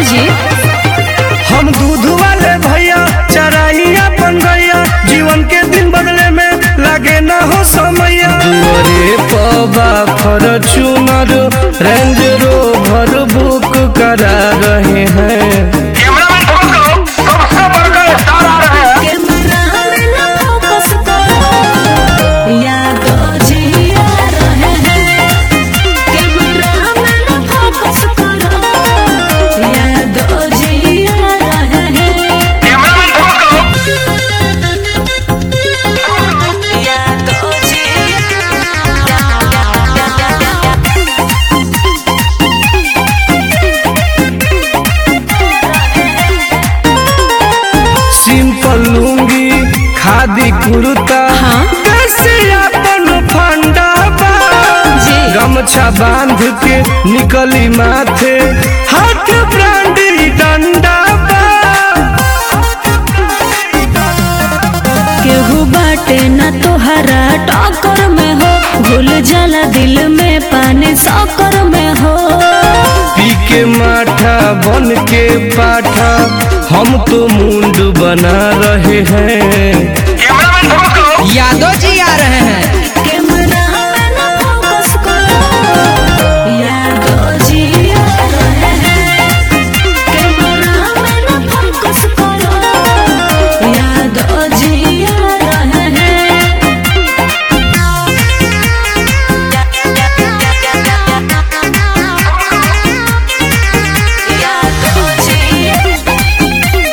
जी हम दूध वाले भैया चराइया बन गैया जीवन के दिन बदले में लागे ना हो समैया दुआरे पबा फॉर्च्यूनर रेंज रोवर बुक करा रहे हैं कैमरा में न फोकस करो यादो जी आ रहे हैं कैमरा में न फोकस करो यादो जी आ रहे हैं यादो जी सिंपल लुंगी खादी कुर्ता हाँ। कैसे अपन फंडा बा जी। गमछा बांध के निकली माथे हाथ ब्रांडी डंडा बा केहू बाटे न तोहरा टक्कर में हो घुल जाला दिल में पानी सकर में हो पी के माठा बन के पाठा हम तो मुंड बना रहे हैं यादव जी आ रहे हैं कैमरा में न फोकस करो यादो जी आ रहे हैं कैमरा में न फोकस करो यादो जी आ रहे हैं यादो जी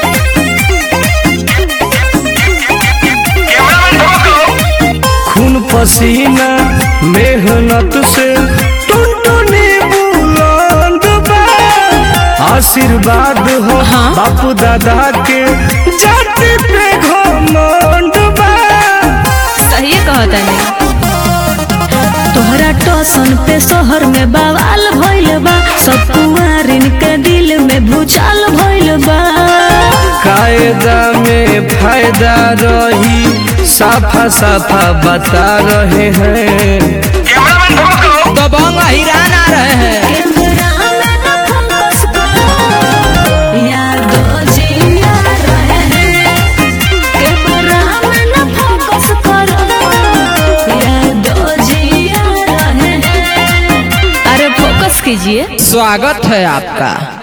खून पसीना मेहनत से टुनटुनी बुलंद बा आशीर्वाद हो हाँ। बापू दादा के जाति पे घमंड बा सही कहता नहीं तोहरा टोसन पे शहर में बवाल भइल बा सब कुआरिन के दिल में भूचाल भइल बा कायदा में फायदा रही साफा साफा बता रहे हैं दबंग हिरान आ रहे हैं कैमरा में न फोकस करो यादो जी आ रहे हैं कैमरा में न फोकस करो यादो जी आ रहे हैं अरे फोकस कीजिए स्वागत है आपका